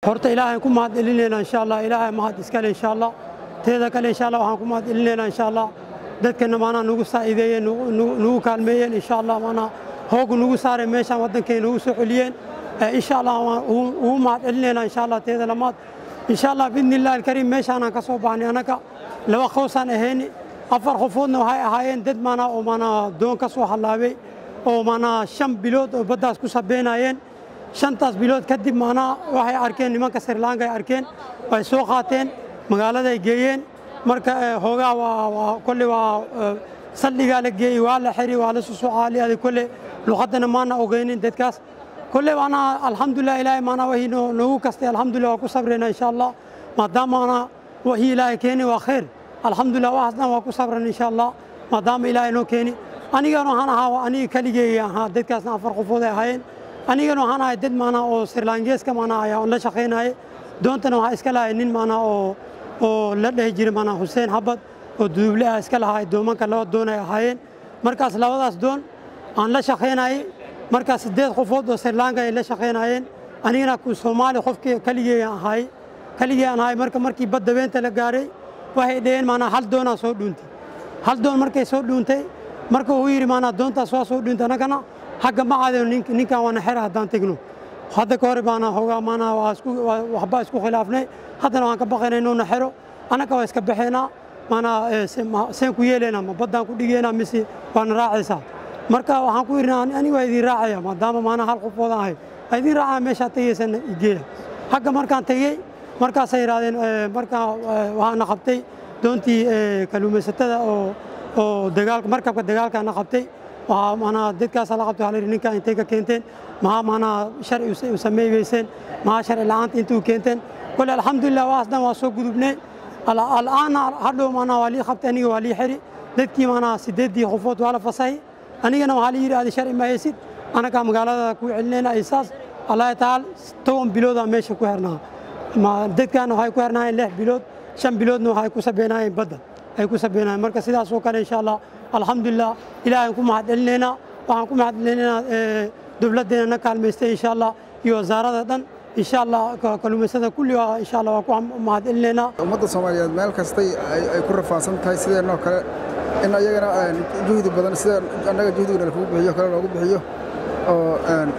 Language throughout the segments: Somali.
horta ilaahay ku mahad celinaynaa insha allah ilaahay mahad iskale insha allah teeda kale insha allah waxaan ku mahad celinaynaa insha allah dadkana maanaa nagu saa'ideeyeen nagu kaalmeeyeen insha allah maanaa hoogu nagu saareen meeshaan waddankeena nagu soo celiyeen insha allah waan ugu mahad celinaynaa insha allah teeda lamaad insha allah biidni illahi alkariim meeshaanaan ka soo baxnay annaga laba qoysaan ahayni afar qofoodna waxay ahaayeen dad maanaa oo maanaa doon ka soo hallaabay oo maanaa shan bilood oo baddaas ku sabeynayeen shantaas bilood kadib maanaa waxay arkeen nimanka sirlaanka ay arkeen way soo qaateen magaaladay geeyeen marka hoogaa waa kolle waa saldhigaa la geeyey waa la xiri waa la susoo caaliyaday kolle luqaddana maana ogeynin dadkaas kolle maanaa alxamdulilah ilaahay maanaa wixii noogu kastay alxamdulilah waa ku sabrayna insha allah maadaama maanaa wixii ilaahay keeni waa khayr alxamdulilah waxaasna waa ku sabran insha allah maadaama ilaahay noo keeni anigana waxaan ahaa aniga keligeeya ahaa dadkaasna afar qofood ay ahaayeen anigana waxaan ahay dad maanaa oo sirlaangeeska maanaa ayaa la shaqaynayay doontana waxaa iska lahay nin maanaa oo oo la dhehi jiray maanaa xuseen xabad oo duduble ah iska lahaa doomanka laba doon ay ahaayeen markaas labadaas doon aan la shaqaynayay markaas siddeed qofood oo sirlaanka ay la shaqaynayeen anigana soomaali qofkii keligeeya ahaay keligee aan ahay marka markii badda beenta la gaaray waxay dhaheen maanaa hal doonaa soo dhuuntay hal doon markay soo dhuuntay marka uu yidhi maanaa doontaas waa soo dhuuntay annagana xagga ma caadino ninkan waana xera haddaan tegno hadda ka hore baana hoogaa maanaa waxba isku khilaafnay haddana waan ka baqaynaa inuuna xero annaga waa iska baxaynaa maanaa seen ku yeelaynaa ma baddaan ku dhigaynaa mise waana raacaysaa marka waxaan ku yidhi aniga waa idin raacaya maadaama maanaa hal qofoodan ahay waa idin raacaya meeshaa tegaysana igeeya xagga markaan tegey markaasay yidhahdeen markaa waxaana qabtay doontii kalluumaysatada oo oo dagaalka markabka dagaalkaana qabtay waxaa maanaa dadkaasa la qabtay waxaa la yidhi ninkaa intay ka keenteen maxaa maanaa sharci u sameeyeyseen maxaa sharci la'aanta intuu keenteen kole alxamdulilah waas dhan waa soo gudubnay al'aana hadhow maanaa waa lii qabtay aniga waa lii xiri dadkii maanaa sideeddii qofood waa la fasahay anigana waxaa la yidhi adi sharci ma haysid annagaa magaalada ku celinayna isaas allahi tacaala toban biloodaa meesha ku xirnaa dadkaana waxay ku xirnaayeen lix bilood shan biloodna waxay ku sabeynaayeen badda ay ku sabeynaayeen marka sidaas oo kale insha allah alxamdulilah ilaahay ku mahad celinaynaa waxaan ku mahad celinaynaa dowladdeena na kaalmaystay insha allah iyo wasaarada dhan insha allah kalluumaysada kulli insha allah waa ku mahad celinaynaa ummadda soomaaliyeed meel kastay ay ku rafaansan tahay sideenoo kale in ayagana juhdi badan sida annaga juhdigana lakugu bixiyo kale loogu bixiyo oo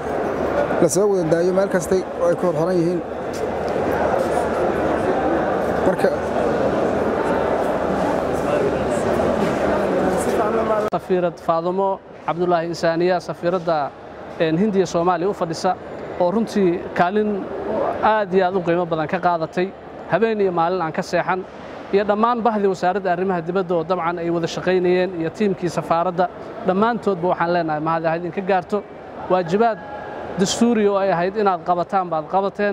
la soo wada daayo meel kastay ay ku horxoran yihiin marka safiirad faadumo cabdulaahi insaaniya safiiradda hindiya soomaaliya u fadhisa oo runtii kaalin aad iyo aad u qiimo badan ka qaadatay habeen iyo maalin aan ka seexan iyo dhammaan bahdii wasaaradda arrimaha dibadda oo dabcan ay wada shaqaynayeen iyo tiimkii safaaradda dhammaantoodba waxaan leenahay mahad ahayd in ka gaarto waajibaad dastuuri oo ay ahayd inaad qabataan baad qabateen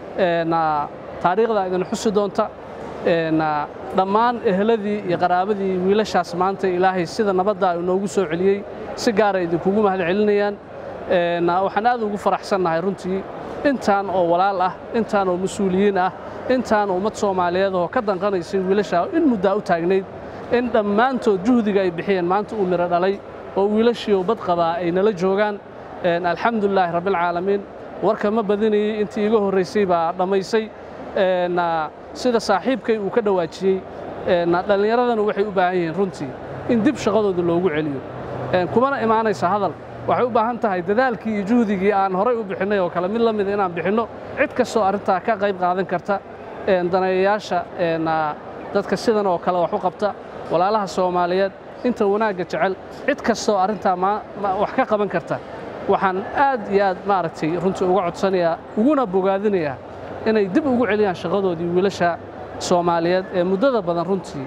taariikhda idin xusi doonta dhammaan eheladii iyo qaraabadii wiilashaas maanta ilaahay sida nabadda uu noogu soo celiyey si gaara idinkugu mahad celinayaan waxaan aad ugu faraxsannahay runtii intaan oo walaal ah intaan oo mas-uuliyiin ah intaan ummad soomaaliyeed oo ka danqanaysay wiilashaa in muddaa u taagnayd in dhammaantood juhdiga ay bixiyeen maanta uu midho dhalay oo wiilashii oo bad qabaa ay nala joogaan alxamdulilaahi rabbilcaalamiin warka ma badinayey intii iga horraysay baa dhammaysay sida saaxiibkay uu ka dhawaajiyey dhallinyaradana waxay u baahan yihiin runtii in dib shaqadooda loogu celiyo kumana imaanaysa hadal waxay u baahan tahay dadaalkii iyo juhdigii aan horay u bixinnay oo kale mid la mida inaan bixinno cid kastoo arrintaa ka qayb qaadan karta daneeyayaasha dadka sidan oo kale wax u qabta walaalaha soomaaliyeed inta wanaagga jecel cid kastoo arrintaa wax ka qaban karta waxaan aad iyo aad maaragtay runtii uga codsanayaa uguna bogaadinayaa inay dib ugu celiyaan shaqadoodii wiilasha soomaaliyeed ee muddada badan runtii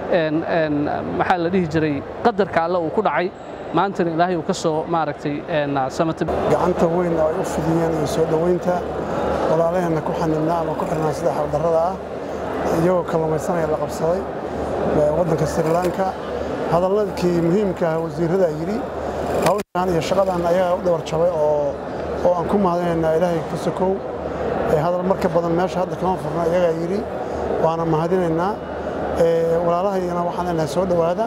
maxaa la dhihi jiray qadarka alle uu ku dhacay maantana ilaahay uu ka soo maaragtay samata gacanta weyn oo ay u fidiyeen iyo soo dhoweynta walaalaheenna ku xanibnaa ama ku xirnaa sida xabdarrada ah iyagoo kalluumaysanaya la qabsaday waddanka sri lanka hadalladkii muhiimka ah wasiirrada yidhi hawshan iyo shaqadan ayagaa u dhawar jabay oo oo aan ku mahadinaynaa ilaahay ka sokow hadal marka badan meesha hadda kama furna iyagaa yidhi waana mahadinaynaa walaalahayana waxaan leenahay soo dhowaada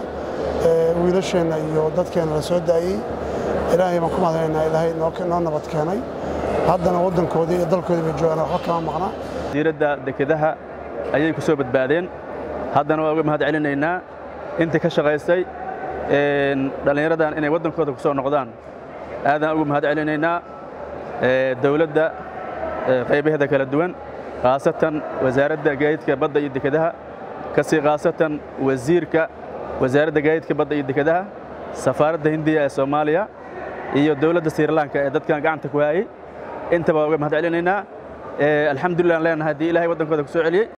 wiilasheenna iyo dadkeenna la soo daayey ilaahay baan ku mahadinaynaa ilaahay noo nabad keenay haddana waddankoodii iyo dalkoodii bay joogaan waxba kama maqna wasiiradda dekedaha ayay ku soo badbaadeen haddana waa uga mahad celinaynaa intii ka shaqaysay dhallinyaradan inay waddankooda ku soo noqdaan aadaan uga mahad celinaynaa dowladda qaybaheeda kala duwan khaasatan wasaaradda gaadiidka badda iyo dekedaha kasii khaasatan wasiirka wasaaradda gaadiidka badda iyo dekedaha safaaradda hindiya ee soomaaliya iyo dowladda srilanka ee dadkan gacanta ku hayay intaba waa uga mahad celinaynaa alxamdulilah aan leenahay haddii ilahay waddankooda ku soo celiyey